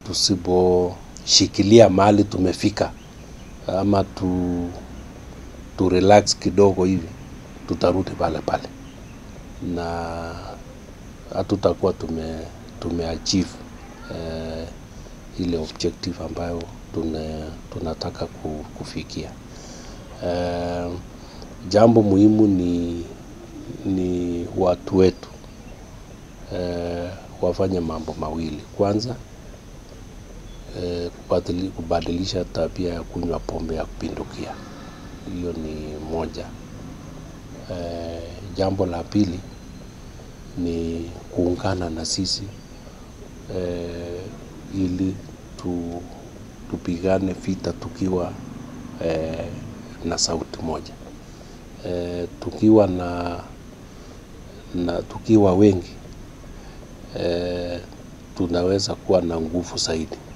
tusiposhikilia mahali tumefika ama tu, tu relax kidogo hivi tutarudi pale pale na hatutakuwa tume, tumeachieve eh, ile objective ambayo tune, tunataka ku- kufikia. Eh, jambo muhimu ni, ni watu wetu eh, wafanye mambo mawili. Kwanza eh, kubadili- kubadilisha tabia ya kunywa pombe ya kupindukia, hiyo ni moja. Eh, jambo la pili ni kuungana na sisi eh, ili tu, tupigane vita tukiwa eh, na sauti moja eh, tukiwa na, na tukiwa wengi eh, tunaweza kuwa na nguvu zaidi.